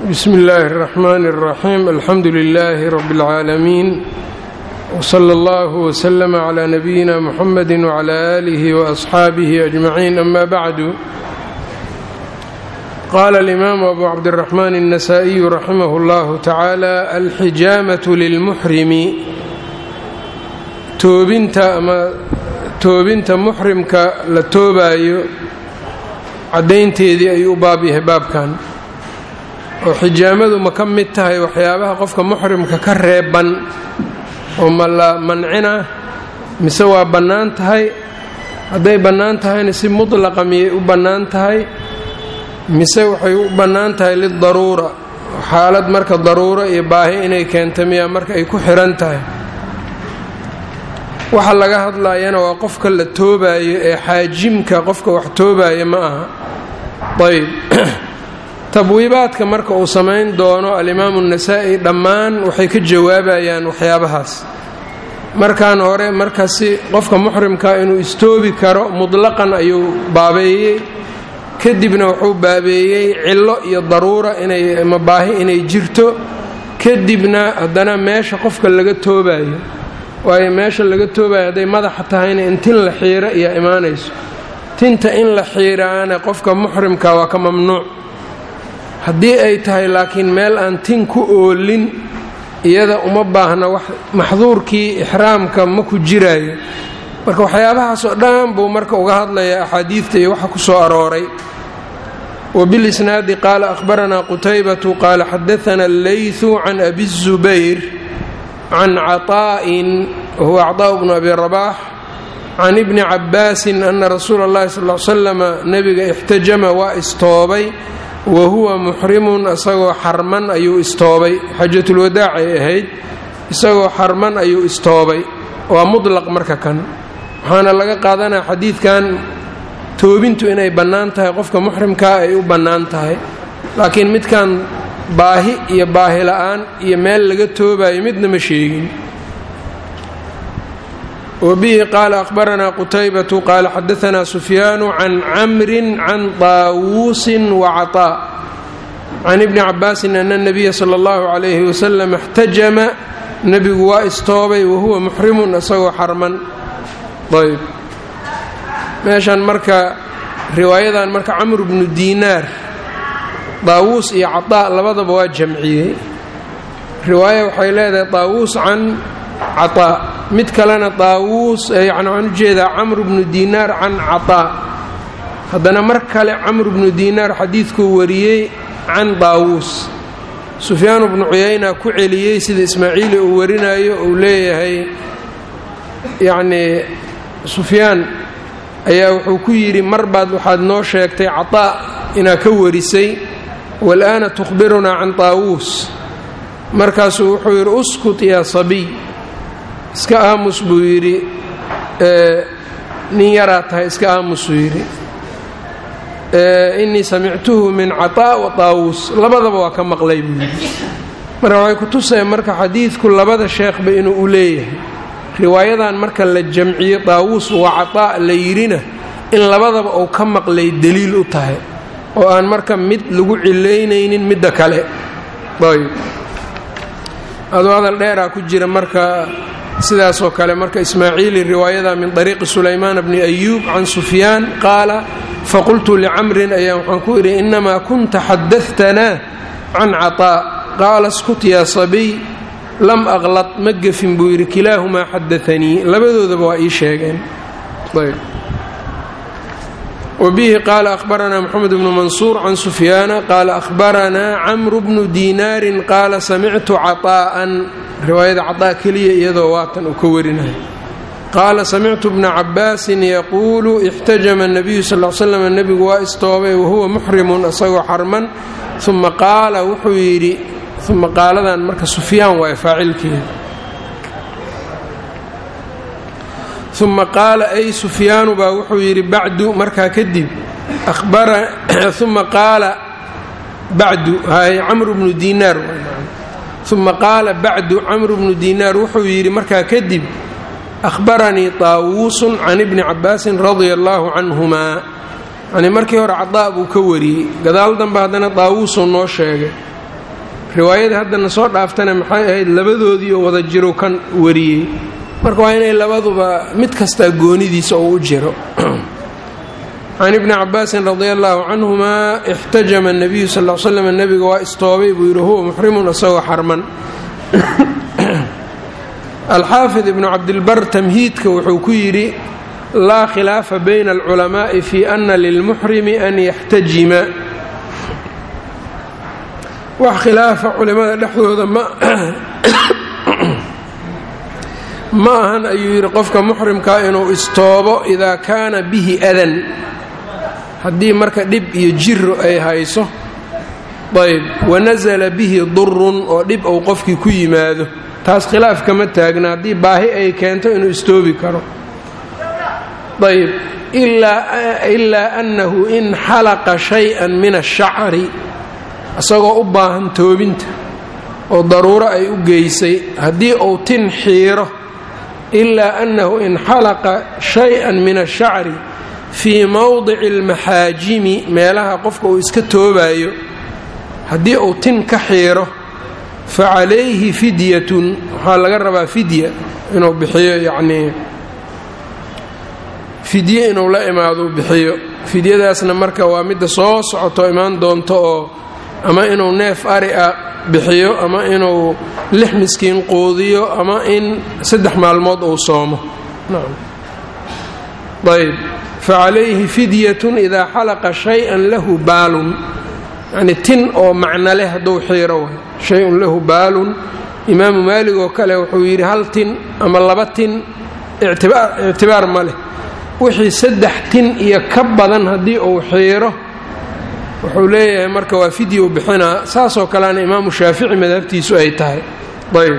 bsm اllaahi الرaxmaan الraxiim alxamdu lilaahi rab اlcaalamiin wslى اllah wslm clى nabiyina mxamedi wclى alih وaصxaabih ajmaciin ama bacdu qaala اlimaamu abu cabdالraxmaan الnasaa-iyu raximah اllahu tacaala alxijaamaة lilmuxrimi toobinta ama toobinta muxrimka la toobaayo caddaynteedii ayuu u baab yahay baabkan oo xijaamadu ma ka mid tahay waxyaabaha qofka muxrimka ka reeban oo ma la mancina mise waa bannaan tahay hadday bannaan tahayna si mutlaqa miyay u bannaan tahay mise waxay u bannaan tahay lidaruura xaalad marka daruuro iyo baahi inay keento miyaa marka ay ku xihan tahay waxa laga hadlayana waa qofka la toobaayo ee xaajimka qofka wax toobaayo ma aha ayb tabwiibaadka marka uu samayn doono alimaamu nasaa-i dhammaan waxay ka jawaabayaan waxyaabahaas markan hore markasi qofka muxrimka inuu istoobi karo mutlaqan ayuu baabeeyey kadibna wuxuu baabeeyey cillo iyo daruura inay ama baahi inay jirto kadibna haddana meesha qofka laga toobayo waayo meesha laga toobayo hadday madaxa tahayna in tin la xiiro iyo imaanayso tinta in la xiiraana qofka muxrimka waa ka mamnuuc haddii ay tahay laakiin meel aan tin ku oolin iyada uma baahna wax maxduurkii ixraamka ma ku jiraayo marka waxyaabahaasoo dhan buu marka uga hadlayaa axaadiidta iyo waxa ku soo arooray wbilisnaadi qaala ahbaranaa qutaybatu qaala xadaana allayثu can abi الzubayr can caطaa'in wahuwa caطaaءu bnu abi rabax can ibni cabaasin ana rasuula اllahi sal l slama nebiga ixtajama waa istoobay wa huwa muxrimun isagoo xarman ayuu istoobay xajatulwadaac ay ahayd isagoo xarman ayuu istoobay waa mutlaq marka kan waxaana laga qaadanaya xadiidkan toobintu inay bannaan tahay qofka muxrimkaa ay u bannaan tahay laakiin midkan baahi iyo baahi la-aan iyo meel laga toobayo midna ma sheegin wbihi qaala ahbaranaa qutaybatu qaala xadaanaa sufyaanu can camrin can taawuusin wacaطaa can ibni cabaasin ana nabiya sala اllahu calayhi wasalam اxtajama nebigu waa istoobay wahuwa muxrimun isagoo xarman ayb meeshan marka riwaayadan marka camr bnu diinaar daawuus iyo caطaa labadaba waa jamciyey riwaaya waxay leedahay daawuus can caطaa mid kalena daawuus yani waxaan ujeedaa camr bnu diinaar can caطaa haddana mar kale camr bnu diinaar xadiidkuu wariyey can daawuus sufyaanu bnu cuyayna ku celiyey sida ismaaciili uu warinayo uu leeyahay yacnii sufyaan ayaa wuxuu ku yidhi mar baad waxaad noo sheegtay caطaa inaad ka warisay walaana tukhbirunaa can daawuus markaasuu wuxuu yidhi uskut yaa sabiy iska aamus buu yidhi nin yaraa tahay iska aamusuu yidhi innii samictuhu min caطaa wa daawuus labadaba waa ka maqlay buu yidhi marka waxay ku tusaya marka xadiidku labada sheekhba inuu u leeyahay riwaayadan marka la jamciyo daawuus wa caطaa la yidhina in labadaba uu ka maqlay deliil u tahay oo aan marka mid lagu cilaynaynin midda kale ayb aduu hadal dheeraa ku jira marka sidaasoo kale marka ismaaciili riwaayada min طariiqi sulaymaan bni ayuub can sufyaan qaala faqultu licamrin ayaa waxaan ku idhi inamaa kunta xadaثtanaa can caطaa qaala skut yaa sabiy lam aqlad ma gefin buu yidhi kilaahumaa xadaanii labadoodaba waa ii sheegeen wbihi qaala ahbaranaa mxamed bnu mansuur can sufyaana qaala ahbaranaa camru bnu diinaarin qaala samictu caطaa'an riwaayada caطaa keliya iyadoo waatan uu ka warinaya qaala samictu bna cabaasin yaquulu ixtajama الnabiyu sal l slam nebigu waa istoobay wahuwa muxrimun isagoo xarman uma qaala wuxuu yidhi uma qaaladan marka sufyaan waay faacilkeeda uma qaala ay sufyaanu baa wuxuu yidhi bacdu markaa kadib uma qaala bacdu hay camru bnu diinaar uma qaala bacdu camru bnu diinaar wuxuu yidhi markaa kadib ahbaranii taawuusun can ibni cabaasin radia allaahu canhumaa yanii markii hore cadaa buu ka wariyey gadaal danbe haddana daawuusuu noo sheegay riwaayada haddana soo dhaaftana maxay ahayd labadoodii oo wada jiro kan wariyey marka waa inay labaduba mid kastaa goonidiisa oo u jiro can ibni cabaasin radi allaahu canhumaa ixtajama nabiyu sal l slam nebiga waa istoobay buu yidhi huwa muxrimun isagoo xarman alxaafid ibnu cabdilbar tamhiidka wuxuu ku yidhi laa khilaafa bayna alculamaa'i fi ana lilmuxrimi an yaxtajima wax khilaafa culimada dhexdooda ma ma ahan ayuu yidhi qofka muxrimkaa inuu istoobo idaa kaana bihi adan haddii marka dhib iyo jiro ay hayso ayb wanasala bihi durun oo dhib uu qofkii ku yimaado taas khilaaf kama taagna haddii baahi ay keento inuu istoobi karo ayb ilaa annahu in xalaqa shay-an min ashacri isagoo u baahan toobinta oo daruuro ay u geysay haddii uu tin xiiro ilaa annahu in xalaqa shay-an min ashacri fii mowdici almaxaajimi meelaha qofka uu iska toobayo haddii uu tin ka xiiro fa calayhi fidyatun waxaa laga rabaa fidya inuu bixiyo yacnii fidye inuu la imaado bixiyo fidyadaasna marka waa midda soo socoto imaan doonto oo ama inuu neef ari a bixiyo ama inuu lix miskiin quudiyo ama in saddex maalmood uu soomo ayb facalayhi fidyatun idaa xalaqa shay-an lahu baalun yacni tin oo macno leh hadduu xiiro way shay-un lahu baalun imaamu maalig oo kale wuxuu yidhi hal tin ama laba tin ictibaar ma leh wixii saddex tin iyo ka badan haddii uu xiiro wuxuu leeyahay marka waa fidya u bixinaa saasoo kaleana imaamu shaafici madhabtiisu ay tahay ayb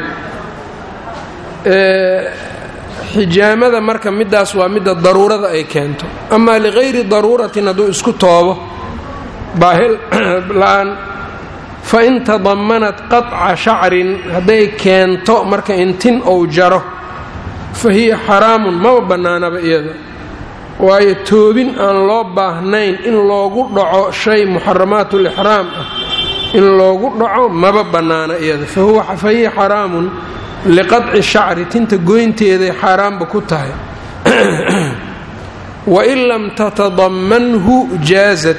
xijaamada marka middaas waa midda daruurada ay keento amaa ligayri daruuratin hadduu isku toobo baahil la-aan fa in tadamanat qaطca shacrin hadday keento marka in tin ou jaro fa hiya xaraamun maba bannaanaba iyada waayo toobin aan loo baahnayn in loogu dhaco shay muxaramaatulixraam ah in loogu dhaco maba bannaana iyada fa hiya xaraamun liqadci shacri tinta goynteeday xaaraanba ku tahay wain lam tatadamanhu jaazad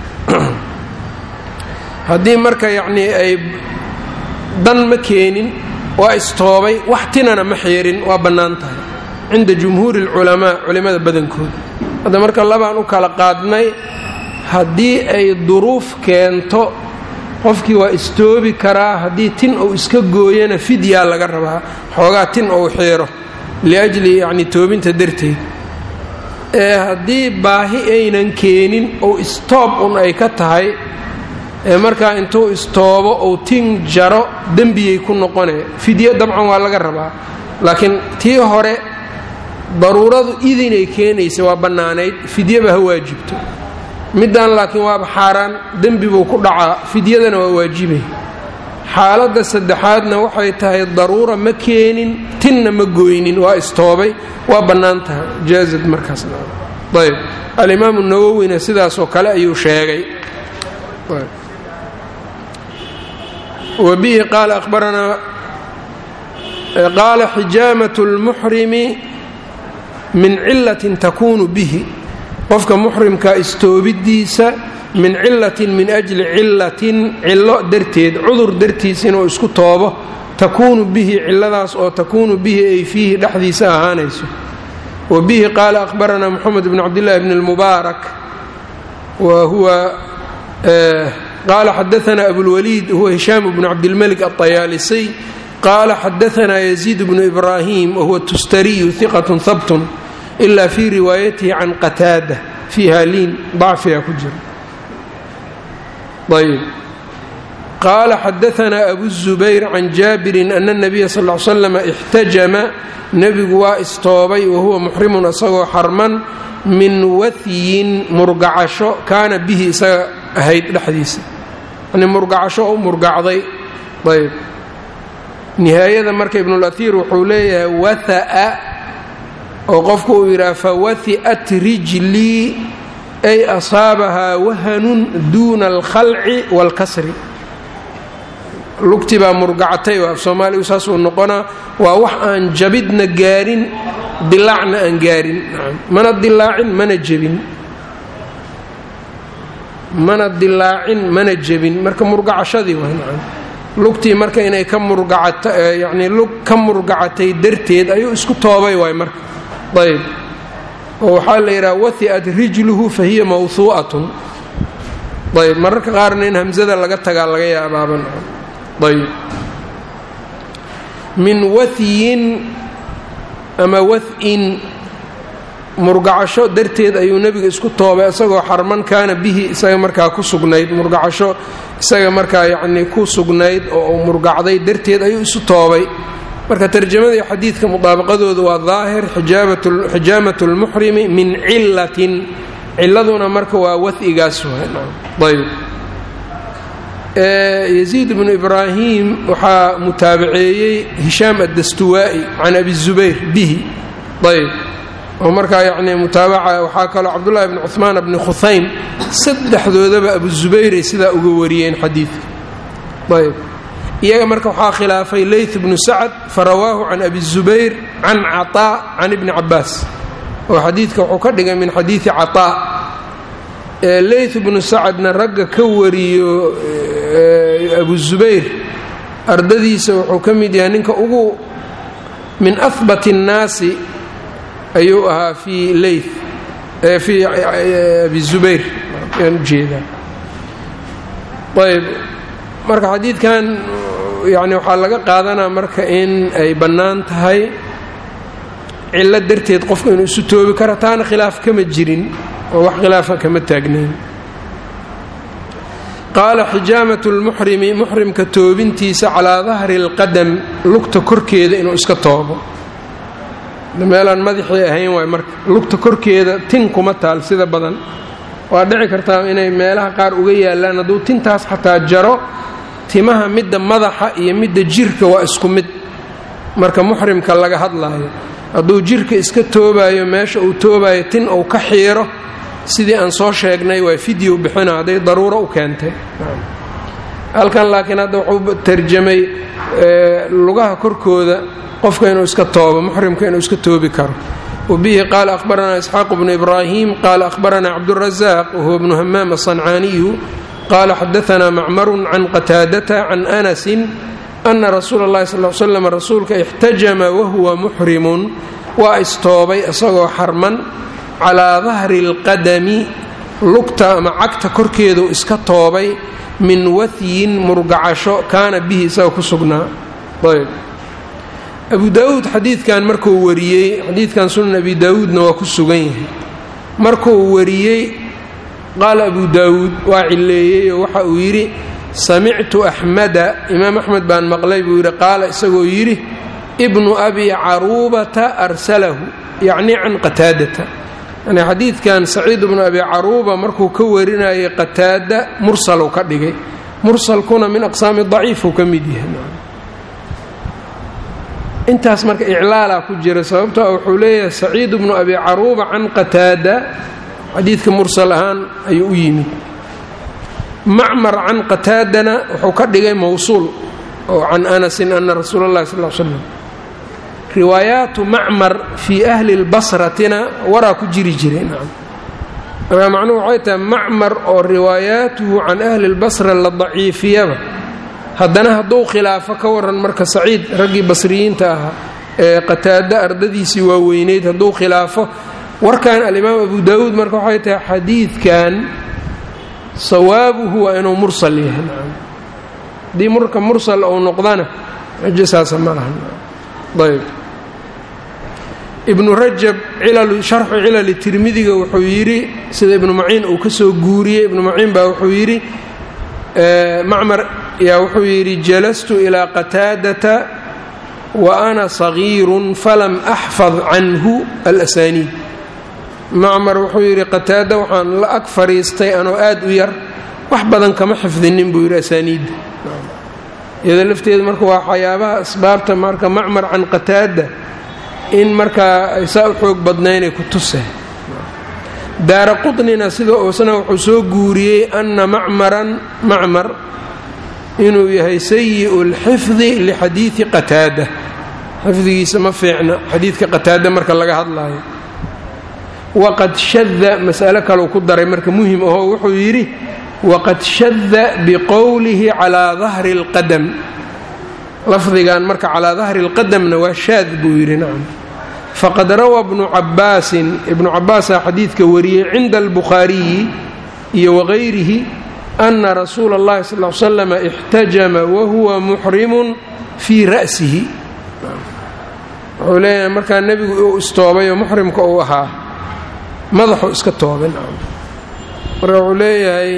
haddii marka yacnii ay dan ma keenin waa istoobay wax tinana ma xiirin waa bannaan tahay cinda jumhuuri alculamaa culimmada badankooda hadda marka labaan u kala qaadnay haddii ay duruuf keento qofkii waa istoobi karaa haddii tin uu iska gooyana fidyaa laga rabaa xoogaa tin ou xiiro liajli yacni toobinta darteed ee haddii baahi aynan keenin ou istoob un ay ka tahay ee markaa intuu istoobo ou tin jaro dembiyay ku noqonee fidyo dabcan waa laga rabaa laakiin tii hore daruuradu idinay keenaysa waa bannaanayd fidyaba ha waajibto middan laakiin waaba xaaraan dembi buu ku dhacaa fidyadana waa waajibay xaaladda saddexaadna waxay tahay daruura ma keenin tinna ma gooynin waa istoobay waa bannaan tahay jaazad markaasna ayb alimaamu nawowina sidaasoo kale ayuu sheegay wa bihi qaala abaranaa qaala xijaamatu lmuxrimi min cilatin takuunu bihi qofka muxrimka istoobidiisa min cilatin min ajli cilatin cillo darteed cudur dartiis inuu isku toobo takuunu bihi ciladaas oo takuunu bihi ay fiihi dhexdiisa ahaanayso wa bihi qaala ahbaranaa moxamed bn cabdillahi bn اlmubaarak wa huwa qaala xadaanaa abulwaliid huwa hishaam bnu cabdilmalik aطayaalisy qaala xadaanaa yaziid bnu ibraahim wahuwa tustariyu hiqat habtun ila fii riwaayatihi can qataada fiiha liin dacfiga ku jira ayb qaala xadaanaa abu zubayr can jaabirin ana nabiya sal l slama ixtajama nebigu waa istoobay wahuwa muxrimun isagoo xarman min wahyin murgacasho kaana bihi isaga ahayd dhexdiisa yani murgacasho u murgacday ayb nihaayada marka ibnulaiir wuxuu leeyahay watha'a oo qofku uu yidhaha fawahi'at rijlii ay asaabahaa wahanun duuna alkhalci waalkasri lugti baa murgacatay oo af soomaaligu saasuu noqonaa waa wax aan jabidna gaarin dilaacna aan gaarin mana dilaacin mana jebin mana dilaacin mana jebin marka murgacashadii waa nacam lugtii marka inay ka murgacata yacnii lug ka murgacatay darteed ayuu isku toobay waay marka ayb oo waxaa la yidhaha wahi'at rijluhu fa hiya mawhuu'atun ayb mararka qaarna in hamsada laga tagaa laga yaabaaban ayb min wahyin ama wah-in murgacasho darteed ayuu nebiga isku toobay isagoo xarman kaana bihi isaga markaa ku sugnayd murgacasho isaga markaa yacnii ku sugnayd oo uu murgacday darteed ayuu isu toobay marka tarjamadii xadiidka mudaabaqadooda waa daahir xijaamat lmuxrimi min cilatin ciladuna marka waa wahigaas ayb yaziid bnu ibraahim waxaa mutaabaceeyey hishaam addastuwaa'i can abi zubayr bihi ayb oo markaa yacnii mutaabaca waxaa kaloo cabdullaahi bni cuhmaan bni khuhaym saddexdoodaba abu zubayray sidaa uga wariyeen xadiidka ayb iyaga marka waxaa khilaafay leyt bnu sacad farawaahu can abi zubayr can caطaa can ibni cabaas oo xadiidka wuxuu ka dhigay min xadiidi caطaa leyt bnu sacadna ragga ka wariyo abu zubayr ardadiisa wuxuu ka mid yahay ninka ugu min ahbat الnaasi ayuu ahaa fii leyt fii abi zubayr ayaan ujeedaa ayb marka xadiidkan yani waxaa laga qaadanaa marka in ay bannaan tahay cillo darteed qofku inuu isu toobi karo taana khilaaf kama jirin oo wax khilaafa kama taagnayn qaala xijaamat lmuxrimi muxrimka toobintiisa calaa dahri اlqadam lugta korkeeda inuu iska toobo meelaan madaxii ahayn waay marka lugta korkeeda tin kuma taal sida badan waa dhici kartaa inay meelaha qaar uga yaalaan hadduu tintaas xataa jaro timaha midda madaxa iyo midda jirka waa isku mid marka muxrimka laga hadlaayo hadduu jirka iska toobayo meesha uu toobayo tin uu ka xiiro sidii aan soo sheegnay waa fideo bixina hadday daruuro u keentay halkan laakiin hadda wuxuu tarjamay lugaha korkooda qofka inuu iska toobo muxrimka inuu iska toobi karo wabihi qaala ahbaranaa isxaaq bnu ibraahim qaala ahbaranaa cabdurazaq wahuwa bnu hamaam aلصancaaniyu qaala xadaanaa macmarun can qataadata can anasin ana rasuula اllahi sal slam rasuulka ixtajama wahuwa muxrimun waa istoobay isagoo xarman calaa dahri اlqadami lugta ama cagta korkeeduu iska toobay min wahyin murgacasho kaana bihi isaga ku sugnaa ayb abu daawuud xadiidkan markuu wariyey xadiidkan sunan abi daawuudna waa ku sugan yahay markuu wariyey qaala abu daawuud waa cileeyey oo waxa uu yidhi samictu axmada imaam axmed baan maqlay buu yidhi qaala isagoo yidhi ibnu abi caruubata arsalahu yacni can qataadata yani xadiidkan saciid ibnu abi caruuba markuu ka warinayay qataada mursaluu ka dhigay mursalkuna min aqsaami daciifuu ka mid yahay intaas marka iclaalaa ku jira sababtoo wuxuu leeyahay saciid bnu abi caruuba can qataada xadiidka mursal ahaan ayuu u yimid macmar can qataadana wuxuu ka dhigay mowsuul oo can anasin ana rasuula اllahi sal l slam riwaayaatu macmar fii ahli اlbasratina waraa ku jiri jiray nacam marka macnuhu waxay tahay macmar oo riwaayaatuhu can ahli اlbasra la daciifiyaba haddana hadduu khilaafo ka waran marka saciid raggii basriyiinta ahaa ee qataada ardadiisii waaweyneyd hadduu khilaafo warkan alimaam abu daawuud marka waxay tahay xadiidkan sawaabuhu waa inuu mursal yahay haddii marka mursal uu noqdana xujo saasa ma laha ayb ibnu rajab sharxu cilali tirmidiga wuxuu yidhi sida ibnu maciin uu ka soo guuriyey ibnu maciin baa wuxuu yidhi macmar yaa wuxuu yidhi jalastu ilaa qataadata wa ana sagiirun falam axfad canhu alasaniid macmar wuxuu yidhi qataada waxaan la ag fadhiistay anoo aad u yar wax badan kama xifdinin buu yidhi asaaniidda iyadoo lafteeda marka waa waxyaabaha asbaabta marka macmar can qataada in markaa ay saa u xoog badnaynay ku tuse daara qutnina sida uusna wuxuu soo guuriyey ana macmaran macmar inuu yahay sayi'u lxifdi lixadiidi qataada xifdigiisa ma fiicna xadiidka qataada marka laga hadlaayo waqad shada mas'alo kaleu ku daray marka muhim ahoo wuxuu yidhi waqad shada biqowlihi calaa dahri اlqadam lafdigan marka calaa dahri اlqadamna waa shaad buu yidhi nacam faqad rawaa bnu cabaasin ibnu cabaasaa xadiidka wariyey cinda albukhaariyi iyo wagayrihi ana rasuula اllahi sal l slam ixtajama wahuwa muxrimun fii ra'sihi wuxuu leeyahay markaa nebigu uu istoobay oo muxrimka uu ahaa madaxuu iska toobay marka wuxuu leeyahay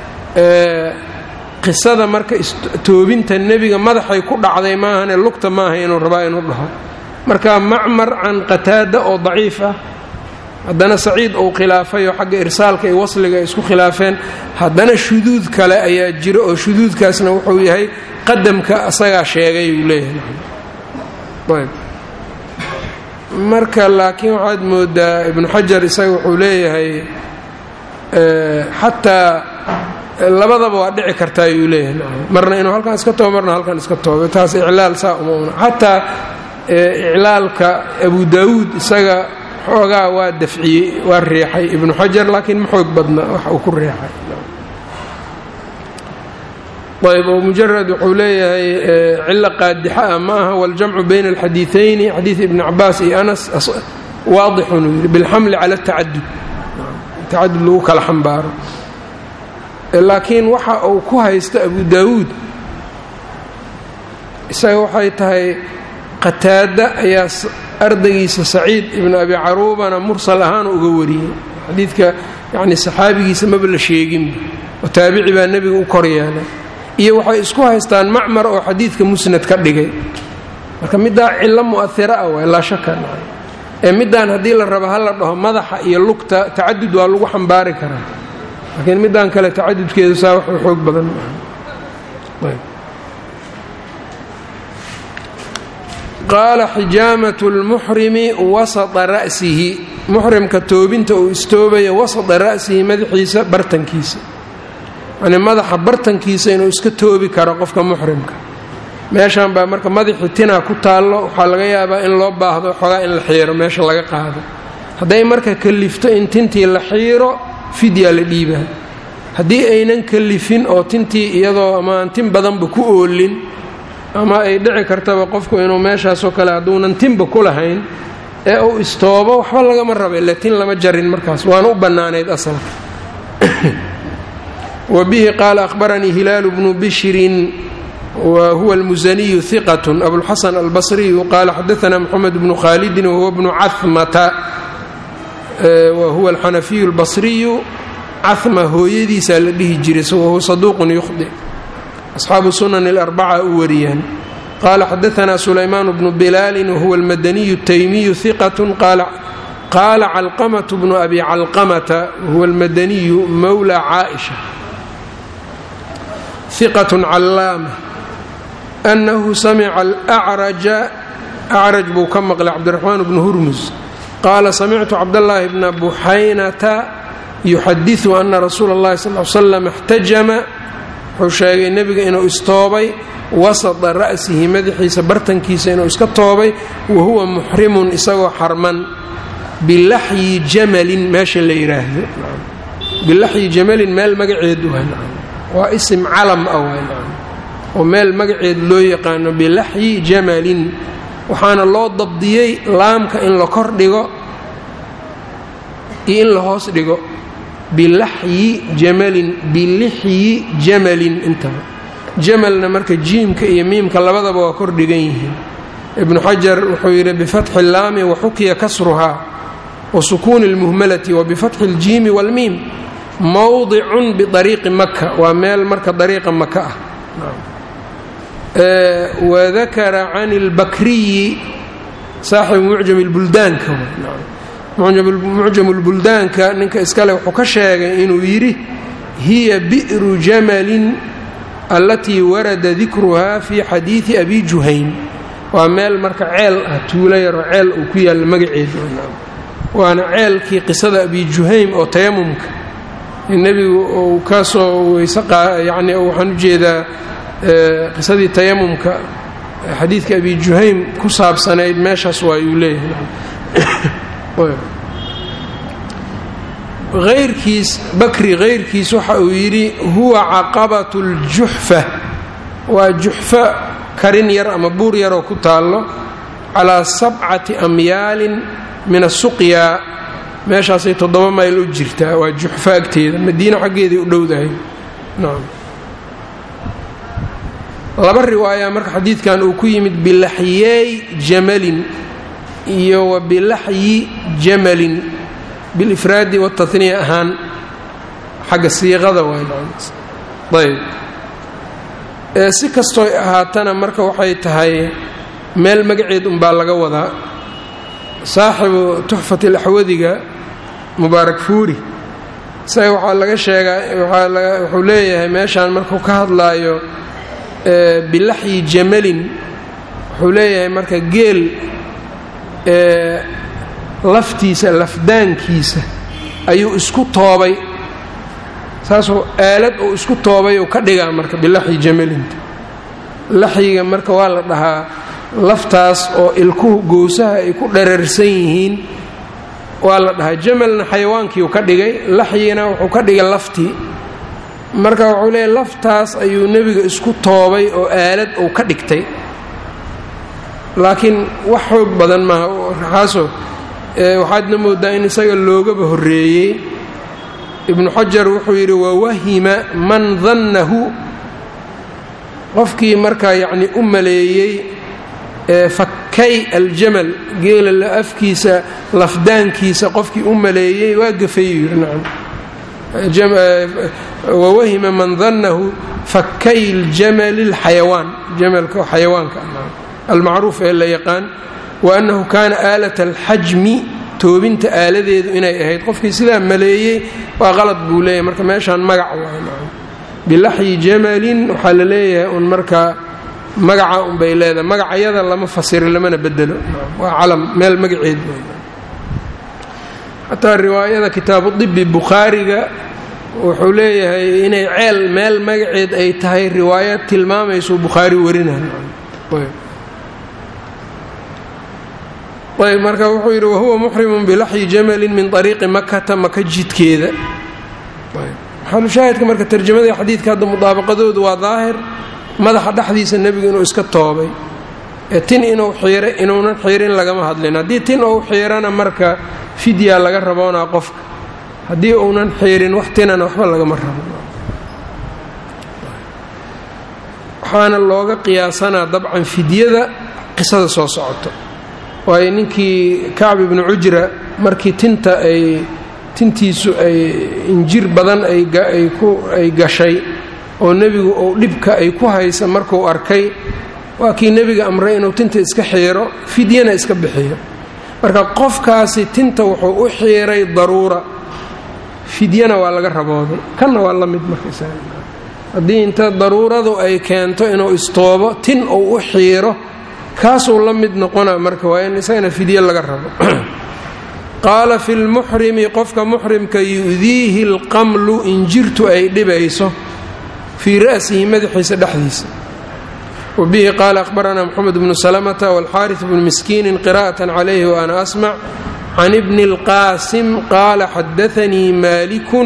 qisada marka toobinta nebiga madaxay ku dhacday maahane lugta maaha inuu rabaa inuu dhaho marka macmar can qataada oo daciif ah haddana saciid uu khilaafay oo xagga irsaalka iyo wasliga ay isku khilaafeen haddana shuduud kale ayaa jira oo shuduudkaasna wuxuu yahay qadamka asagaa sheegay uu leeyahay marka laakiin waxaad moodaa ibnu xajar isaga wuxuu leeyahay xataa labadaba waa dhici kartaa ayuu leeyahay marna inuu halkan iska toobo marna halkan iska toobo taas iclaal saa uma una xataa iclaalka abu daawuud isaga xoogaa waa dafciyey waa riixay ibnu xajar laakiin ma xoog badna wax uu ku riixay ayb oo mujarad wuxuu leeyahay cilo qaadixa ah ma aha waljamcu bayna alxadiiثayni xadiid ibni cabaas iyo anas waadixun uu yidhi bilxamli cala اtacadud tacadud lagu kala xambaaro laakiin waxa uu ku haysta abu daawuud isaga waxay tahay qataada ayaa ardaygiisa saciid ibnu abi caruubana mursal ahaan uga wariyey xadiidka yani saxaabigiisa maba la sheeginba oo taabici baa nebiga u kor yeelay iyo waxay isku haystaan macmar oo xadiidka musnad ka dhigay marka middaa cillo mu'ahira ah waay laa shaka ee middaan haddii la rabo ha la dhaho madaxa iyo lugta tacadud waa lagu xambaari karaa laakiin middaan kale tacadudkeedu saa wax xoog badan qaala xijaamatu lmuxrimi wasata ra'sihi muxrimka toobinta uu istoobaya wasata ra'sihi madaxiisa bartankiisa yani madaxa bartankiisa inuu iska toobi karo qofka muxrimka meeshan baa marka madaxii tinaa ku taallo waxaa laga yaabaa in loo baahdo xoogaa in la xiiro meesha laga qaado hadday marka kalifto in tintii la xiiro fidyaa la dhiibaa haddii aynan kalifin oo tintii iyadoo ama aan tin badanba ku oolin ama ay dhici kartaba qofku inuu meeshaasoo kale hadduunan tinba ku lahayn ee uu istoobo waxba lagama raba ila tin lama jarin markaas waana u bannaanayd asalka wbihi qaala ahbaranii hilaalu bnu bishrin wa huwa almusaniyu hiqat abulxasan albasriyu qaala xadaana moxamed bnu khaalidin wahuwa bnu camata wa huwa alxanafiyu albasriyu cahma hooyadiisaa la dhihi jiray wahuwa saduuqun yukhdi asxaabu sunan alarbaca u wariyaan qaala xadaana sulaymaan bnu bilaalin wahuwa almadaniyu taymiyu hiqat qaala calqamatu bnu abi calqamata wahuwa almadaniyu mowla caaisha ثqة calaama أnahu samica alأcraja acraj buu ka maqlay cabdiraxmaan bnu hurmus qaala samictu cabdالlaahi bna buxaynata yuxadiثu ana rasuula اllahi sal ly slam اxtajama wuxuu sheegay nebiga inuu istoobay wasطa ra'sihi madaxiisa bartankiisa inuu iska toobay wa huwa muxrimun isagoo xarman bilaxyi jamalin meesha la yidhaahdo bilaxyi jamalin meel magaceedu waa isim calam ah oo meel magaceed loo yaqaano bilaxyi jamalin waxaana loo dabdiyey laamka in la kor dhigo iyo in la hoos dhigo bilaxyi jamalin bilixyi jamalin intaba jamalna marka jiimka iyo miimka labadaba waa kor dhigan yihiin ibnu xajar wuxuu yidhi bifatxi اllaami waxukiya kasruhaa wa sukuuni اlmuhmalati wa bifatxi اljiimi wاlmiim mowdicun biariiqi maka waa meel marka dariiqa maka ah wadakara can اlbakriyi saaxibu mucjam اlbuldaanka mucjam اlbuldaanka ninka iskale wuxuu ka sheegay inuu yidhi hiya bi'ru jamalin allatii warada dikruhaa fi xadiidi abi juhayn waa meel marka ceel ah tuulo yaroo ceel uu ku yaalla magaceedu waana ceelkii qisada abi juhaym oo tayamumka nebigu uu ka soo weyse yani waxaan u jeedaa qisadii tayamumka xadiidka abi juhaym ku saabsanayd meeshaas waa yuu leeyahay hayrkiis bakri hayrkiis waxa uu yidhi huwa caqabatu ljuxfa waa juxfa karin yar ama buur yaroo ku taallo calaa sabcati amyaalin min asuqyaa meeshaasay toddoba mayl u jirtaa waa juxfa agteeda madiina xaggeeday u dhowdahay nacam laba riwaaya marka xadiidkan uu ku yimid bilaxyeey jamalin iyo wa bilaxyi jamalin bilifraadi wataniya ahaan xagga siiqada waayayb si kastooy ahaatana marka waxay tahay meel magaceed unbaa laga wadaa saaxibu tuxfat alaxwadiga mubaarak fuuri isaga waxaa laga sheegaa wuxuu leeyahay meeshaan markuu ka hadlaayo bilaxyi jamalin wuxuu leeyahay marka geel laftiisa lafdaankiisa ayuu isku toobay saasuu aalad uu isku toobay uu ka dhigaa marka bilaxyi jamalinta laxyiga marka waa la dhahaa laftaas oo ilkuhu gowsaha ay ku dherarsan yihiin waa la dhahaa jamalna xayawaankiiu ka dhigay laxyina wuxuu ka dhigay laftii marka wuxuu leeyahy laftaas ayuu nebiga isku toobay oo aalad uu ka dhigtay laakiin wax xoog badan maaha raxaaso waxaadna moodaa in isaga loogaba horreeyey ibnu xajar wuxuu yidhi wawahima man dannahu qofkii markaa yacni u maleeyey fakay aljamal geela afkiisa lafdaankiisa qofkii u maleeyey waa gafayuu yidhi nacam wawahima man dannahu fakay ljamali اlxayawaan jamalka xayawaanka almacruuf ee la yaqaan wa annahu kaana aalat alxajmi toobinta aaladeedu inay ahayd qofkii sidaa maleeyey waa qalad buu leeyahay marka meeshaan magac waay bilaxyi jamalin waxaa la leeyahay un markaa magaca unbay leedahay magacayada lama fasiro lamana bedelo waa calam meel magaceed xataa riwaayada kitaabu dibi bukhaariga wuxuu leeyahay inay ceel meel magaceed ay tahay riwaayad tilmaamayso bukhaari warinay ayb marka wuxuu yidhi wahuwa muxrimun bilaxyi jamalin min ariiqi makata maka jidkeeda maxalushaahidka marka tarjamadii xadiidka hadda mudaabaqadoodu waa daahir madaxa dhexdiisa nebigu inuu iska toobay ee tin inuu xiira inuunan xiirin lagama hadlin haddii tin uu xiirana marka fidyaa laga raboonaa qofka haddii uunan xiirin wax tinana waxba lagama rabo waxaana looga qiyaasanaa dabcan fidyada qisada soo socoto waayo ninkii kacb ibnu cujra markii tinta ay tintiisu ay injir badan ay gashay oo nebigu uu dhibka ay ku haysa markuu arkay waa kii nebiga amray inuu tinta iska xiiro fidyana iska bixiyo marka qofkaasi tinta wuxuu u xiiray daruura fidyana waa laga rabooday kanna waa la mid markahaddii inta daruuradu ay keento inuu istoobo tin uu u xiiro kaasuu la mid noqona marka waa in isagana fidye laga rabo qaala fi lmuxrimi qofka muxrimka yu'diihi alqamlu injirtu ay dhibayso fii ra'sihi madaxiisa dhexdiisa wa bihi qaala akhbaranaa moxamed bnu salamata walxaaris bnu miskiinin qira'atan calayhi wa ana asmac can ibni اlqaasim qaala xadaanii maalikun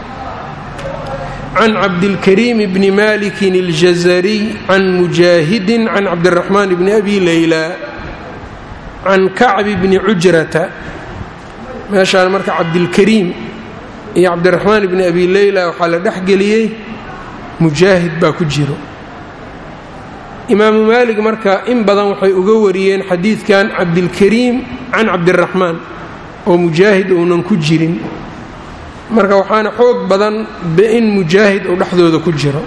can cabdilkariim bni malikin اljazariy can mujaahidin can cabdiraxmaan bni abi leyla can kacbi bni cujrata meeshaan marka cabdilkariim iyo cabdiraxmaan bni abi leyla waxaa la dhexgeliyey mujaahid baa ku jiro imaamu maalig marka in badan waxay uga wariyeen xadiidkan cabdilkariim can cabdiraxmaan oo mujaahid uunan ku jirin marka waxaana xoog badan in mujaahid uu dhexdooda ku jiro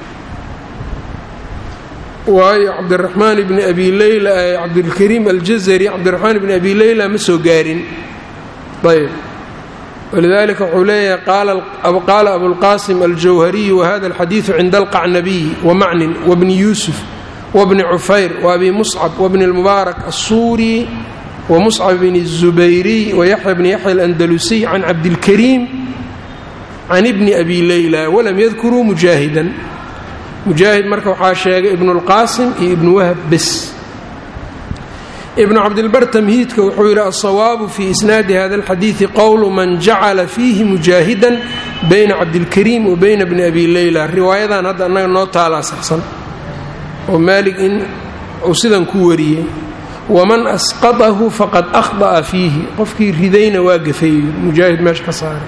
waayo cabdiraxmaan ibni abi leyla cabdilkariim aljazari cabdiraxmaan ibni abi leyla ma soo gaarin ayb walidalika wuxuu leeyahay qaala abulqaasim aljawhariyu wahada alxadiidu cinda alqacnabiyi wamacnin wabni yuusuf wabni cufayr waabi muscab wabni اlmubaarak assuuri wamuscab bni الzubayriy wayaxya bni yaxya alandalusiy can cabdilkariim can ibni abi leyla walam yadkuruu mujaahidan mujaahid marka waxaa sheegay ibnulqaasim iyo ibnu wahab bes ibnu cabdilbar tamhiidka wuxuu yidhi alsawaabu fii isnaadi hada alxadiidi qowlu man jacala fiihi mujaahidan bayna cabdilkariim wa bayna bni abi leyla riwaayadan hadda annaga noo taalaa saxsan oo maalig in uu sidan ku wariyey waman asqatahu faqad akhda'a fiihi qofkii ridayna waa gafay mujaahid meesha ka saaray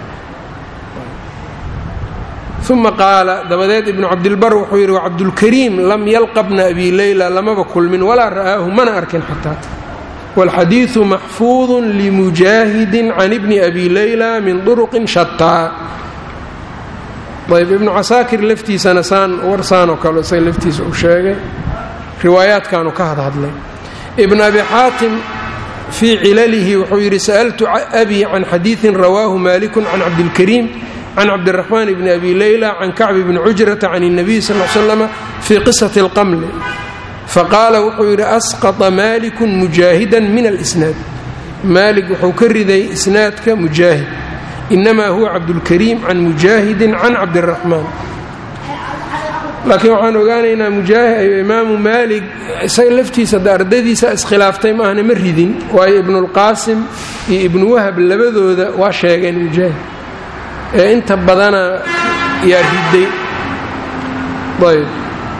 uma qaala dabadeed ibnu cabdilbar wuxuu yidhi wacabdulkariim lam yalqa bna abi leyla lamaba kulmin walaa ra'aahu mana arkin xataa wاlxadiiثu maxfuuظu limujaahidi can ibni abi leyla min duruqin shataa ayb ibnu casaakir laftiisana saan warsaan oo kale isaga laftiisa uu sheegay riwaayaadkaanu ka hadhadlay ibn abi xaatim fii cilalihi wuxuu yidhi sa'altu abi can xadiiثin rawaahu maliku can cabdilkariim can cabdiraxmaan bni abi leyla can kacbi bni cujrata can الnabiy sal l slama fii qisati اlqamli faqaala wuxuu yidhi asqطa maaliku mujaahidan min alisnaad maalik wuxuu ka riday isnaadka mujaahid inamaa huwa cabdulkariim can mujaahidin can cabdiraxmaan laakiin waxaan ogaanaynaa imaamu maalik isaga laftiisa da ardadiisa iskhilaaftay maahna ma ridin waayo ibnulqaasim iyo ibnu wahab labadooda waa sheegeen mujaahid ee inta badana yaa riday ayb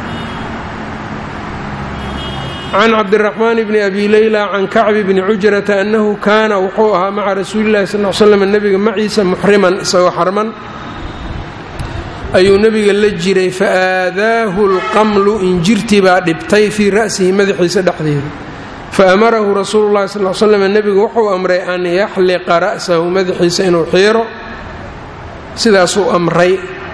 can cabdiraxmaan bni abi leyla can kacbi bni cujrata annahu kaana wuxuu ahaa maca rasuuli llahi sal l slam nebiga maciisa muxriman isagoo xarman ayuu nebiga la jiray fa aadaahu lqamlu injirtii baa dhibtay fii ra'sihi madaxiisa dhexdeeda fa amarahu rasuulu llahi sal slam nebigu wuxuu amray an yaxliqa ra'sahu madaxiisa inuu xiiro sidaasuu amray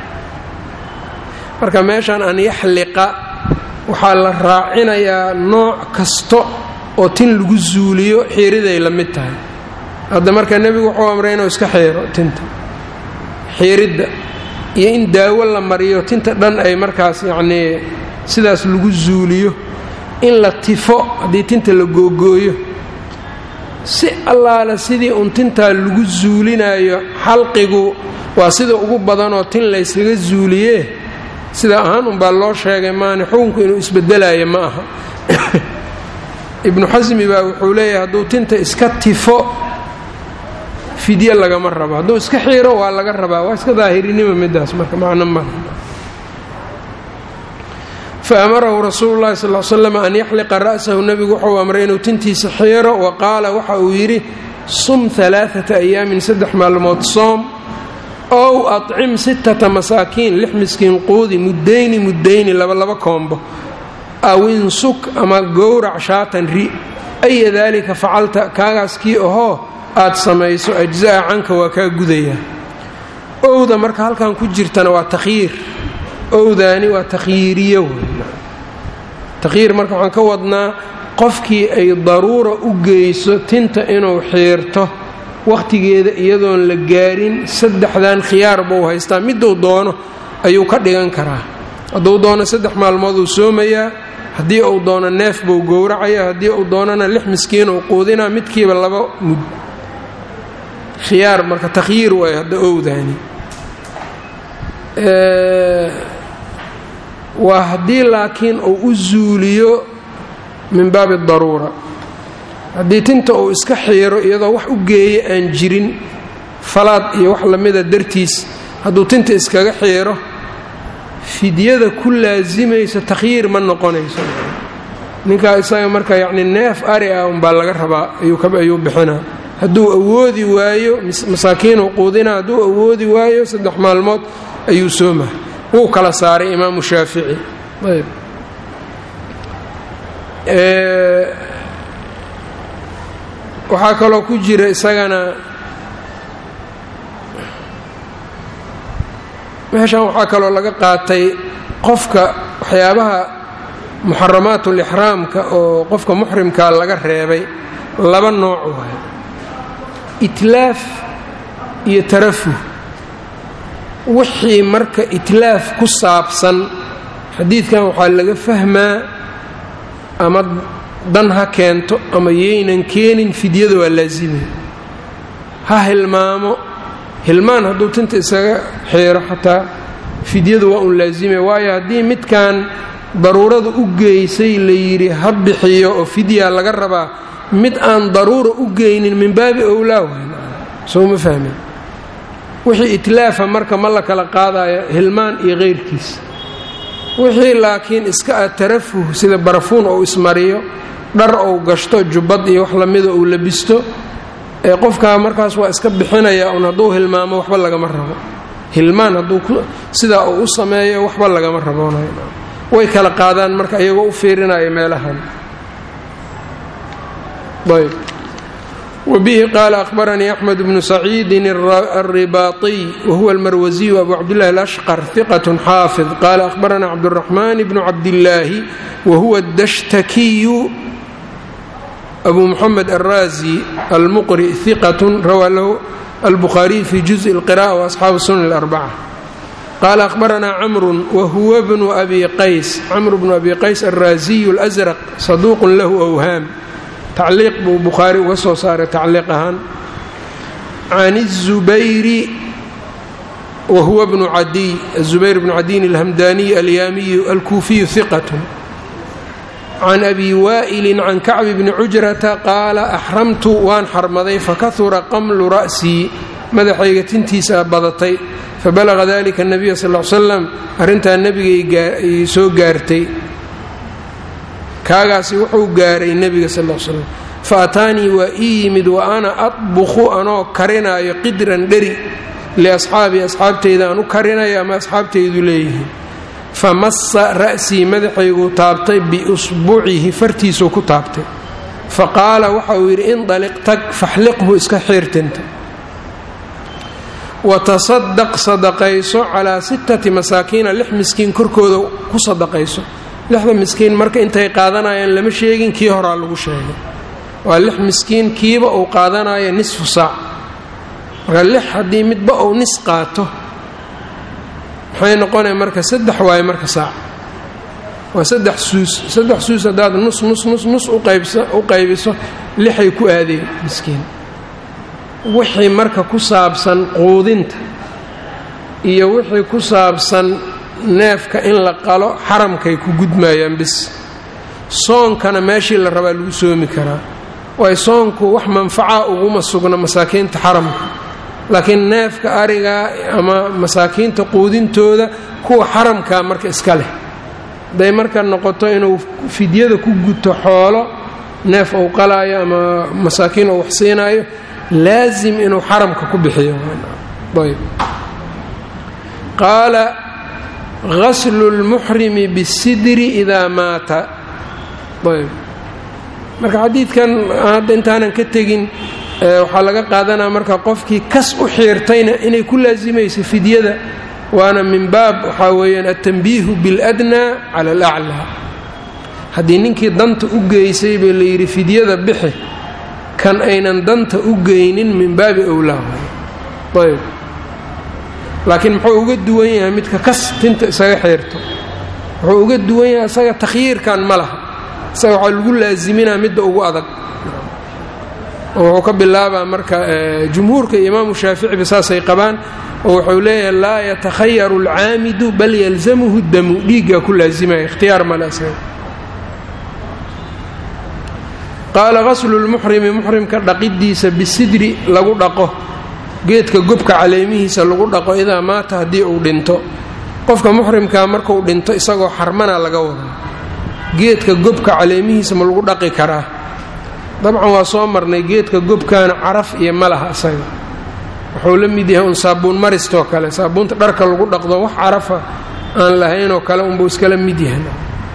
marka meeshaan an yaxliqa waxaa la raacinayaa nooc kasta oo tin lagu zuuliyo xiiriday la mid tahay hadda marka nebigu wuxuu amray inuu iska xiiro tinta xiiridda iyo in daawo la mariyo tinta dhan ay markaas yacnii sidaas lagu zuuliyo in la tifo haddii tinta la googooyo si allaala sidii uun tintaa lagu zuulinayo xalqigu waa sida ugu badanoo tin layskaga zuuliyee sida ahaan unbaa loo sheegay maani xukunku inuu isbedelayo ma aha ibnu xasmi baa wuxuu leeyahay hadduu tinta iska tifo fidye lagama rabo hadduu iska xiiro waa laga rabaa waa iska daahirinima midaas marka macno ma fa amarahu rasuulu llahi sal l slam an yaxliqa ra'sahu nebigu wuxuu amray inuu tintiisa xiiro wa qaala waxa uu yidhi sum alaaata ayaamin saddex maalmood soom ow acim sittata masaakiin lix miskiin quudi muddayni muddayni labalaba koombo aw insuk ama gowrac shaatan ri aya daalika facalta kaagaas kii ahoo aad samayso ajza'a canka waa kaa gudayaa owda marka halkan ku jirtana waa takhyiir owdaani waa takhyiiriyo takhyiir marka waxaan ka wadnaa qofkii ay daruura u geyso tinta inuu xiirto wakhtigeeda iyadoon la gaarin saddexdan khiyaar buu haystaa miduu doono ayuu ka dhigan karaa hadduu doono saddex maalmood uu soomayaa haddii uu doono neef buu gowracaya haddii uu doonana lix miskiin uu quudinaa midkiiba laba mud khiyaar marka takhyiir waay hadda owdaani waa haddii laakiin uu u zuuliyo min baabi daruura haddii tinta uu iska xiiro iyadoo wax u geeya aan jirin falaad iyo wax lamida dartiis hadduu tinta iskaga xiiro fidyada ku laasimaysa takhyiir ma noqonayso ninkaa isaga marka yacni neef ari ah unbaa laga rabaa ayuu bixinaa hadduu awoodi waayo masaakiinuu quudinaa hadduu awoodi waayo saddex maalmood ayuu sooma wuu kala saaray imaamu shaafici ayb waxaa kaloo ku jira isagana meeshan waxaa kaloo laga qaatay qofka waxyaabaha muxaramaatul-ixraamka oo qofka muxrimkaa laga reebay laba nooc waayo itlaaf iyo tarafuh wixii marka itlaaf ku saabsan xadiidkan waxaa laga fahmaa ama dan ha keento ama yaynan keenin fidyada waa laazimay ha hilmaamo hilmaan hadduu tinta isaga xiiro xataa fidyadu waa un laazime waayo haddii midkan daruurada u geysay la yidhi ha bixiyo oo fidya laga rabaa mid aan daruura u geynin min baabi owlaa soo ma fahmin wixii itlaafa marka ma la kala qaadaya hilmaan iyo keyrkiis wixii laakiin iska ah tarafuh sida barafuun ou ismariyo dhar ou gashto jubbad iyo wax lamida uu labisto ee qofkaa markaas waa iska bixinaya un hadduu hilmaamo waxba lagama rabo hilmaan hadduu sidaa uu u sameeyo waxba lagama raboonayo way kala qaadaan marka iyagoo u fiirinaya meelahan ayb wbihi qaala ahbaranii axmed bnu saciidin alribaaiy wahuwa almarwasiyu abu cabdillahi alashqar hiqat xaafid qaala ahbaranaa cabduraxmaan bnu cabdillaahi wahuwa dashtakiyu abu muxamed alraazi almuqri hiqat rawaa lahu albukhaariy fi juزءi اlqiraءة waasxaabu sunan اlarbaca qaala ahbaranaa camru wahuwa bnu abi qays camru bnu abi qays alraaziyu اlasraq saduuq lahu awhaam tacliiq buu bukhaari uga soo saaray tacliiq ahaan can الzubayri wahuwa bnu cadiy azubayr bnu cadiyin alhamdaniy alyaamiyu alkuufiyu hiqat can abi waa'ilin can kacbi bni cujrata qaala axramtu waan xarmaday fakahura qamlu ra'sii madaxayga tintiisaa badatay fabalaga dalika nabiya sal l slam arrintaa nebigay soo gaartay kaagaasi wuxuu gaaray nebiga sal l slam fa ataanii waa ii yimid wa ana adbukhu anoo karinaayo qidran dheri liasxaabii asxaabtayda aan u karinayo ama asxaabtaydu leeyihiin famassa ra'sii madaxayguu taabtay biusbucihi fartiisuu ku taabtay fa qaala waxa uu yidhi indaliq tag faxliqhu iska xiirtinta watasadaq sadaqayso calaa sittati masaakiina lix miskiin korkooda ku sadaqayso lixda miskiin marka intay qaadanayaan lama sheegin kii horaa lagu sheegay waa lix miskiin kiiba uu qaadanayo nisfu saac marka lix haddii midba uu nis qaato maxay noqonaya marka saddex waayo marka saac waa saddex suus saddex suus haddaad nus nus nus nus u qaybiso lixay ku aadeen miskiin wixii marka ku saabsan quudinta iyo wixii ku saabsan neefka in la qalo xaramkay ku gudmayaan bis soonkana meeshii la rabaa lagu soomi karaa waayo soonku wax manfaca uguma sugna masaakiinta xaramka laakiin neefka arigaa ama masaakiinta quudintooda kuwa xaramkaa marka iska leh hadday marka noqoto inuu fidyada ku guto xoolo neef uu qalaayo ama masaakiin uu wax siinaayo laasim inuu xaramka ku bixiyo ayb qaala gaslu lmuxrimi bisidri idaa maata ayb marka xadiidkan hadda intaanan ka tegin waxaa laga qaadanaya marka qofkii kas u xiirtayna inay ku laasimayso fidyada waana min baab waxaa weeyaan altanbiihu biاladnaa cala alaclaa haddii ninkii danta u geysay baa la yidhi fidyada bixi kan aynan danta u geynin min baabi owlaa ayb laakiin muxuu uga duwan yahay midka kas tinta isaga xiirto wuxuu uga duwan yahay isaga takhyiirkan ma laha isaga waxaa lagu laasiminaa midda ugu adag oo wuxuu ka bilaabaa marka jumhuurka iyo imaamu shaaficiba saasay qabaan oo wuxuu leeyahay laa yatakhayaru alcaamidu bal yalzamuhu damu dhiiggaa ku laasimaya ikhtiyaar male isaga qaala qaslu lmuxrimi muxrimka dhaqidiisa bisidri lagu dhaqo geedka gobka caleemihiisa lagu dhaqo idaa maata haddii uu dhinto qofka muxrimkaa markuu dhinto isagoo xarmana laga wada geedka gobka caleemihiisa ma lagu dhaqi karaa dabcan waa soo marnay geedka gobkaana caraf iyo malaha isaga wuxuu la mid yahay un saabuun maristoo kale saabuunta dharka lagu dhaqdo wax carafa aan lahaynoo kale unbuu iskala mid yahay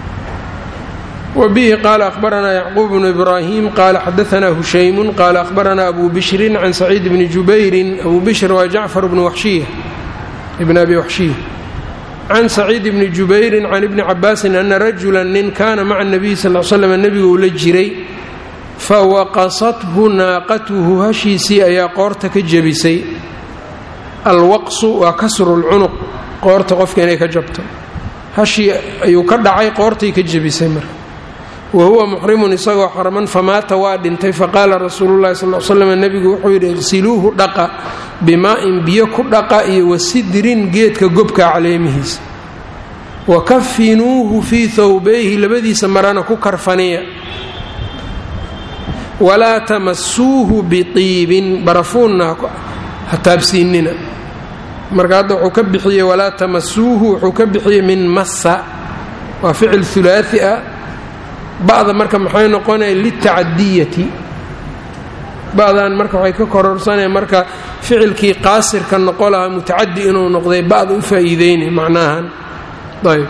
wbihi qaala ahbaranaa yacquub bnu ibraahim qaala xadaanaa hushaymun qaala ahbaranaa abu bishrin can saciid bni jubayrin abu bishr waa jacfar bnu waxshiya ibn abi waxshiya can saciid bni jubayrin can ibni cabaasin ana rajula nin kaana maca nabiyi sal l slam nebiguu la jiray fawaqasathu naaqatuhu hashiisii ayaa qoorta ka jebisay alwaqsu waa kasru lcunuq qoorta qofka inay ka jabto hashii ayuu ka dhacay qoortay ka jebisay marka wa huwa muxrimun isagoo xarman famaata waa dhintay faqaala rasuululahi sal l slam nebigu wuxuu yidhi iqsiluuhu dhaqa bimaa-in biyo ku dhaqa iyo wasidrin geedka gobka caleemihiisa wa kafinuuhu fii thawbayhi labadiisa marana ku karfaniya walaa tamasuuhu biiibin barafuunna ha taabsiinina marka hadda wuxuu ka bixiyey walaa tamasuuhu wuxuu ka bixiyey min massa waa ficil hulaai ah ba'da marka maxay noqonaya litacadiyati ba'dan marka waxay ka kororsanaya marka ficilkii qaasirka noqo lahaa mutacadi inuu noqday ba'da u faa'iideynay macnaahan ayb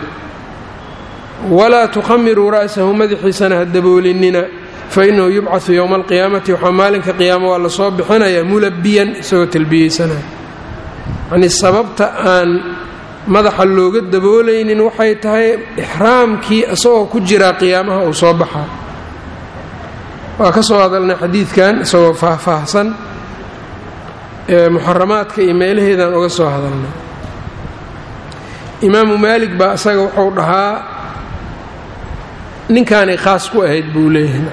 walaa tukhamiruu ra'sahu madaxiisana ha daboolinina fainahu yubcaثu yowma alqiyaamati waxaa maalinka qiyaama waa lasoo bixinayaa mulabiyan isagoo talbiyeysanaya yanii sababta aan madaxa looga daboolaynin waxay tahay ixraamkii isagoo ku jiraa qiyaamaha uu soo baxaa waa ka soo hadalnay xadiidkan isagoo faahfaahsan muxaramaadka iyo meelaheedaan uga soo hadalnay imaamu maalik baa isaga wuxuu dhahaa ninkaanay khaas ku ahayd buu leeyahay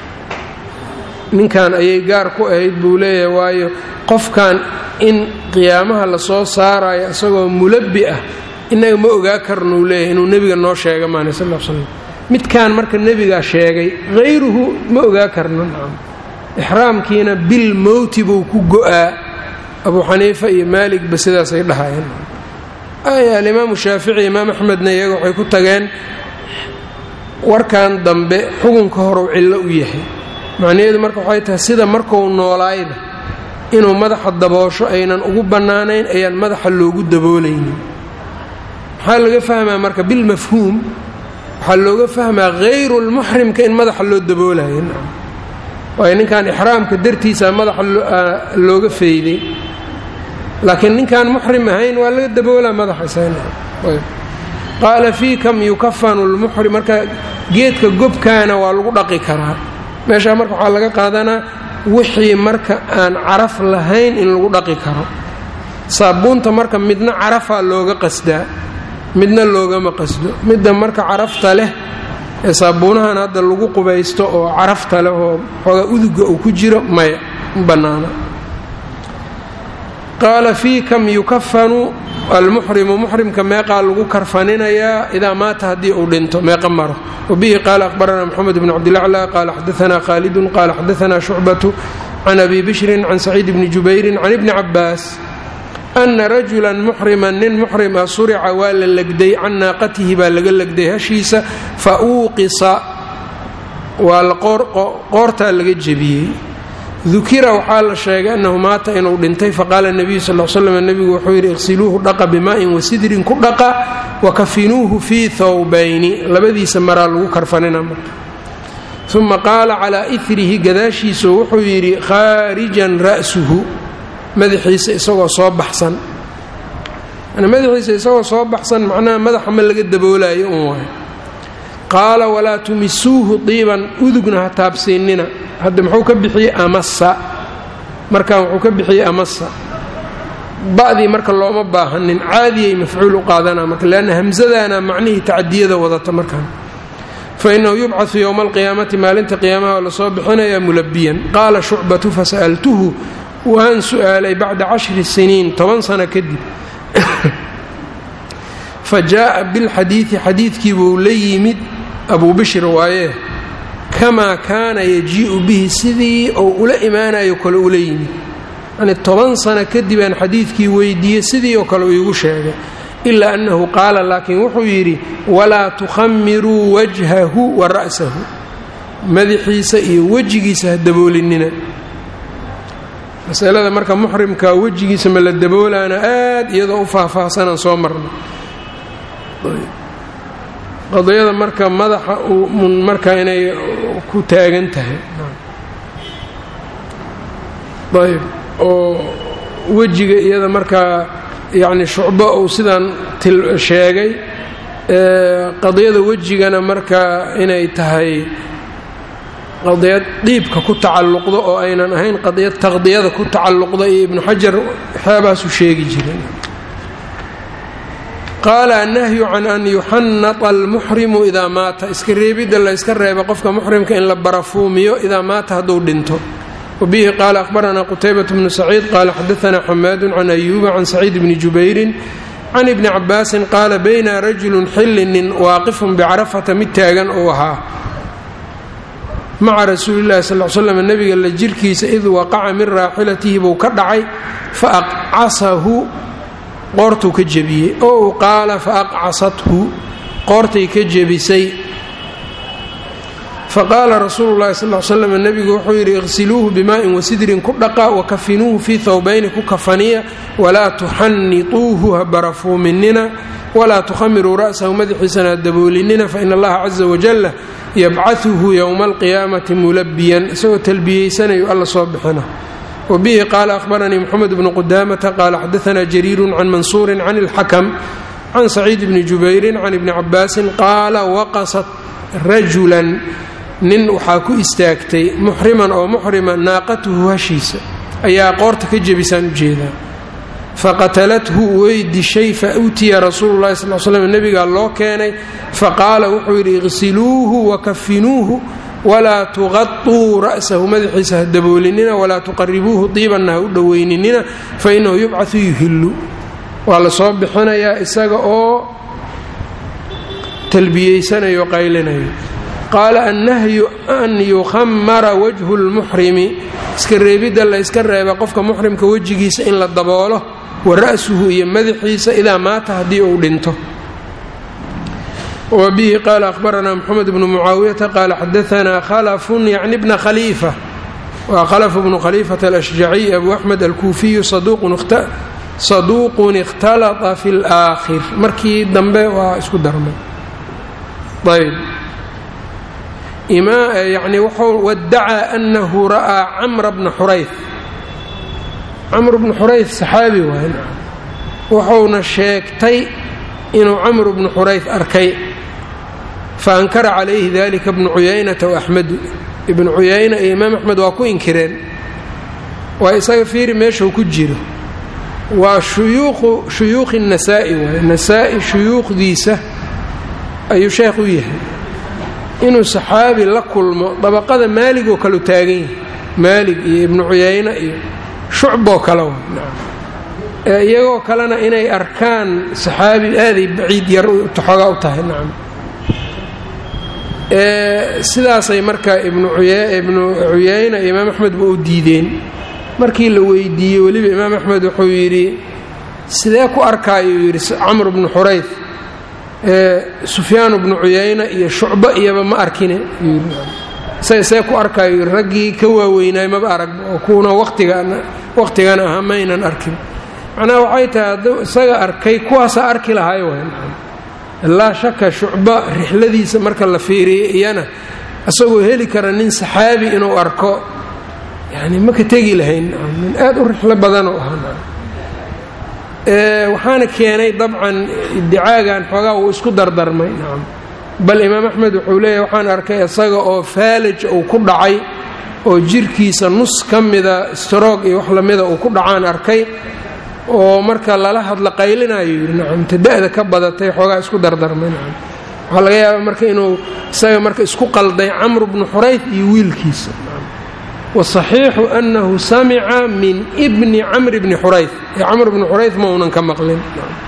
ninkan ayay gaar ku ahayd buu leeyahay waayo qofkan in qiyaamaha lasoo saarayo isagoo mulabbi ah innaga ma ogaa karnuu leeyahay inuu nebiga noo sheega maana sal l slam midkan marka nebigaa sheegay hayruhu ma ogaa karno nacam ixraamkiina bil mowti buu ku go-aa abuu xaniifa iyo maaligba sidaasay dhahayeen alimaamu shaafici imaam axmedna iyaga waxay ku tageen warkan dambe xukunka horeu cillo u yahay macnaheedu marka waxay tahay sida markuu noolaayba inuu madaxa daboosho aynan ugu bannaanayn ayaan madaxa loogu daboolaynin maxaa laga fahmaa marka bilmafhuum waxaa looga fahmaa hayru lmuxrimka in madaxa loo daboolayo waayo ninkan ixraamka dartiisa madaxa looga fayday laakiin ninkaan muxrim ahayn waa laga daboolaa madaxaqaala fii kam yukafanu lmuxrim marka geedka gobkaana waa lagu dhaqi karaa meeshaa marka waxaa laga qaadanaa wixii marka aan caraf lahayn in lagu dhaqi karo saabuunta marka midna carafaa looga qasdaa midna loogama qasdo midda marka carafta leh ee saabuunahan hadda lagu qubaysto oo carafta leh oo xoogaa uduga uu ku jiro maya ma bannaana qaala fii kam yukafanu almuxrimu muxrimka meeqaa lagu karfaninayaa idaa maata haddii uu dhinto meeqa maro wabihi qaala aqbaranaa moxamed bn cabdilacla qaala xadaanaa khaalidun qaala xadaanaa shucbatu can abi bishrin can saciid bni jubayrin can ibni cabaas ana rajulan muxriman nin muxrim ah surica waa la legday can naaqatihi baa laga legday hashiisa fa uuqisa waa qoortaa laga jebiyey dukira waxaa la sheegay annahu maata inuu dhintay faqaala nebiyu sal l slam nebigu wuxuu yidhi iqsiluuhu dhaqa bimaa'in wasidrin ku dhaqa wakafinuuhu fii thawbayni labadiisa maraa lagu karfanina marka uma qaala calaa irihi gadaashiisu wuxuu yidhi khaarijan ra'suhu madaxiisa isagoo soo baxsan madaxiisa isagoo soo baxsan macnaha madaxa ma laga daboolayo un waay qaala walaa tumisuuhu diiban udugna ha taabsiinina hadda muxuu ka bixiyey amasa markan wuxuu ka bixiyey amasa ba'dii marka looma baahanin caadiyay mafcuul u qaadanaa marka leanna hamsadana macnihii tacadiyada wadata markan fa innahu yubcaثu yowma alqiyaamati maalinta qiyaamaha oo lasoo bixinayaa mulabiyan qaala shucbatu fasa'altuhu waan su'aalay bacda cashri siniin toban sano kadib fa jaa'a bilxadiidi xadiidkii buu la yimid abuu bishir waayee kamaa kaana yajii'u bihi sidii ou ula imaanayo kale ula yimid yacnii toban sano kadib aan xadiidkii weydiiyey sidii oo kale uu iigu sheegay ilaa annahu qaala laakiin wuxuu yidhi walaa tukhamiruu wajhahu wa ra'sahu madaxiisa iyo wejigiisa ha daboolinina masalada marka muxrimka wejigiisa ma la daboolaana aad iyadoo u faahfaahsanaan soo marnay qadiyada marka madaxa mun marka inay ku taagan tahay ayb oo wejiga iyada markaa yacni shucbo uu sidaan sheegay qadiyada wejigana marka inay tahay qadiyad dhiibka ku tacalluqda oo aynan ahayn qadiyad taqdiyada ku tacalluqda iyo ibnu xajar waxyaabahaasuu sheegi jiray qaala annahyu can an yuxannata almuxrimu idaa maata iska reebidda la yska reeba qofka muxrimka in la barafuumiyo idaa maata hadduu dhinto wabihi qaala ahbaranaa qutaybat bnu saciid qaala xadaanaa xamaadun can ayuuba can saciid bni jubayrin can ibni cabaasin qaala bayna rajulun xilli nin waaqifun bicarafata mid taagan uu ahaa maca rasuulillahi sal l slam nebiga la jirkiisa id waqaca min raaxilatihi buu ka dhacay fa aqcasahu qoortuu ka jebiyey oo u qaala fa aqcasathu qoortay ka jebisay faqaala rasuulu llahi sal slam nebigu wuxuu yidhi iqsiluuhu bimaa'in wasidrin ku dhaqa wakafinuuhu fii thawbayni ku kafaniya walaa tuxannituuhu ha barafuuminina walaa tukhamiruu ra'sahu madaxiisana ha daboolinina faina allaha caza wajalla yabcahuhu yowma alqiyaamati mulabiyan isagoo talbiyeysanayu alla soo bixina wabihi qaala ahbaranii moxamed bnu qudaamata qaala xadaanaa jariirun can mansuurin can ilxakam can saciid bni jubayrin can ibni cabaasin qaala waqasat rajulan nin waxaa ku istaagtay muxriman oo muxrima naaqatuhu hashiisa ayaa qoorta ka jebisaan ujeedaa faqatalathu way dishay fa utiya rasuulu llahi sal slm nebigaa loo keenay faqaala wuxuu yidhi iqsiluuhu wakafinuuhu walaa tuqatuu ra'sahu madaxiisa ha daboolinina walaa tuqaribuuhu diibanna ha u dhoweyninina fainahu yubcau yuhillu waa la soo bixinayaa isaga oo talbiyeysanayo qaylinayo qaala annahyu an yukhamara wajhu lmuxrimi iska reebidda la yska reeba qofka muxrimka wejigiisa in la daboolo wa ra'suhu iyo madaxiisa idaa maata haddii uu dhinto wa bihi qaala ahbaranaa moxamed bnu mucaawiyata qaala xadaanaa khalafun yacni bna khaliifa waa khalafu bnu khaliifata alashjaciy abu axmed alkuufiyu saduuqun ikhtalata fi laakhir markii dambe waa isku darmay ayb yani wuxuu wadacaa anahu ra'aa camra bna xurayf camr bnu xurayf saxaabi waay wuxuuna sheegtay inuu camru bnu xurayf arkay faankara calayhi dalika bnu cuyaynata waaxmedu ibnu cuyayna iyo imaam axmed waa ku inkireen waa isaga fiiri meeshuu ku jiro waa shuyuuqu shuyuuqi nasaa-i waay nasaa-i shuyuuqdiisa ayuu sheekh u yahay inuu saxaabi la kulmo dabaqada maalig oo kaleu taagan yahay maalig iyo ibnu cuyayne iyo shucboo kale wa ee iyagoo kalena inay arkaan saxaabi aaday baciid yar xoogaa u tahay nacam sidaasay marka ibnu cuyayna iyo imaam axmed ba u diideen markii la weydiiyey weliba imaam axmed wuxuu yidhi sidee ku arkaayuu yidhi camr bnu xurayf sufyaan bnu cuyayna iyo shucbo iyaba ma arkine isaga see ku arkaayo raggii ka waaweynaay maba arag oo kuuna waqtigan ahaa maynan arkin macnaha waxay tahay hadduu isaga arkay kuwaasaa arki lahay laa shaka shucba rixladiisa marka la fiiriyay iyana isagoo heli kara nin saxaabi inuu arko yani maka tegi lahayn nin aad u rixlo badanoo ahaa waxaana keenay dabcan idicaagan xoogaa wuu isku dardarmay nacam bal imaam axmed wuxuu leeyahy waxaan arkay isaga oo faalaj uu ku dhacay oo jirkiisa nus ka mida stroog iyo wax lamida uu ku dhacaan arkay oo marka lala hadla qaylinayo yidhi nacam tada-da ka badatay xoogaa isku dardarmay nacam waxaa laga yaabaa marka inuu isaga marka isku qalday camru bnu xurayf iyo wiilkiisa wasaxiixu annahu samica min bni camri bni xurayf ee camr bni xurayf ma uunan ka maqlin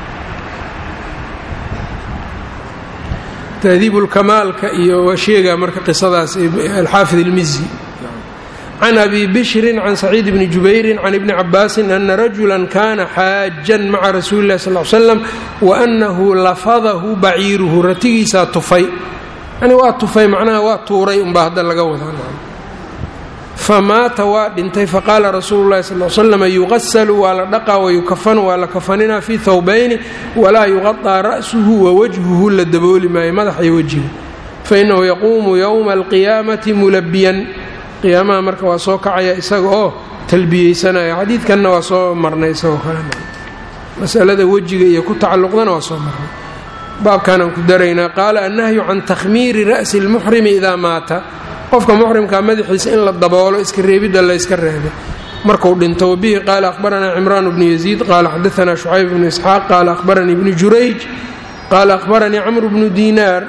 tahdiibulkamaalka iyo waa sheegaa marka qisadaas alxaafid ilmizi can abi bishrin can saciid bni jubayrin can ibni cabaasin ana rajulan kana xaajan maca rasuuli illahi sal l slam wa annahu lafadahu baciiruhu ratigiisaa tufay yani waa tufay macnaha waa tuuray unbaa hadda laga wadaa famaata waa dhintay faqaala rasuulu llahi sal slam yuqasalu waa la dhaqaa wayukafanu waa la kafaninaa fii thawbayni walaa yuqaطaa ra'suhu wawajhuhu la dabooli maayo madax iyo wejiga fainahu yaquumu yowma alqiyaamati mulabiyan qiyaamaha marka waa soo kacaya isaga oo talbiyeysanaya xadiidkanna waa soo marnay isagoo kale masalada wejiga iyo ku tacalluqdana waa soo marnay baabkanaan ku daraynaa qaala annahyu can takhmiiri ra'si اlmuxrimi idaa maata qofka muxrimkaa madaxiisa in la daboolo iska reebidda layska reebay marku dhinto wabihi qaala akhbaranaa cimraan bnu yaziid qaala xadaanaa shucayb bnu isxaaq qaala akhbaranii bnu jurayj qaala akhbaranii camru bnu diinaar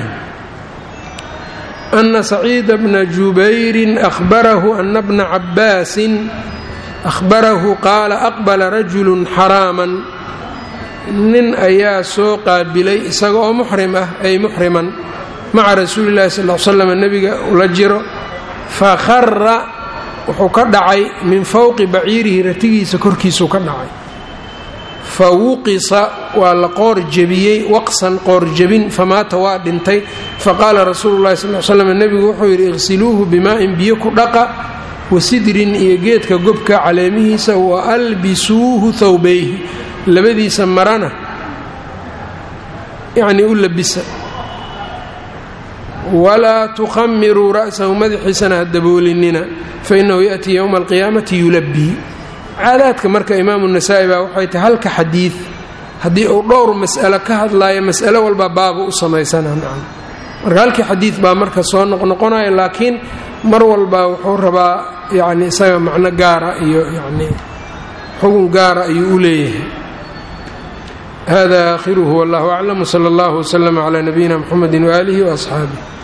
ana saciida bna jubayrin ahbarahu ana bna cabbaasin ahbarahu qaala aqbala rajulu xaraaman nin ayaa soo qaabilay isaga oo muxrim ah ay muxriman maca rasuuli llahi sal l slam nebiga ula jiro fakhara wuxuu ka dhacay min fowqi baciirihi ratigiisa korkiisuu ka dhacay fa wuqisa waa la qoor jebiyey waqsan qoor jebin famaata waa dhintay faqaala rasuulu llahi sal slam nebigu wuxuu yidhi iqsiluuhu bimaa'in biyo ku dhaqa wasidrin iyo geedka gobka caleemihiisa wa albisuuhu thawbayhi labadiisa marana yacnii u labisa walaa tukhamiruu ra'sahu madaxiisana ha daboolinina fainahu ya'tii yowma alqiyaamati yulabbii caadaadka marka imaamu nasaa-i baa waxay tahay halka xadiid haddii uu dhowr mas'alo ka hadlaayo mas'alo walba baaba u samaysana nacam marka halkii xadiid baa marka soo noqnoqonaya laakiin mar walba wuxuu rabaa yacni isaga macno gaara iyo yacni xugun gaara ayuu u leeyahay hada aakhiruhu wallahu aclam wsala allahu wslama calaa nabiyina mxamedi waaalihi waasxaabih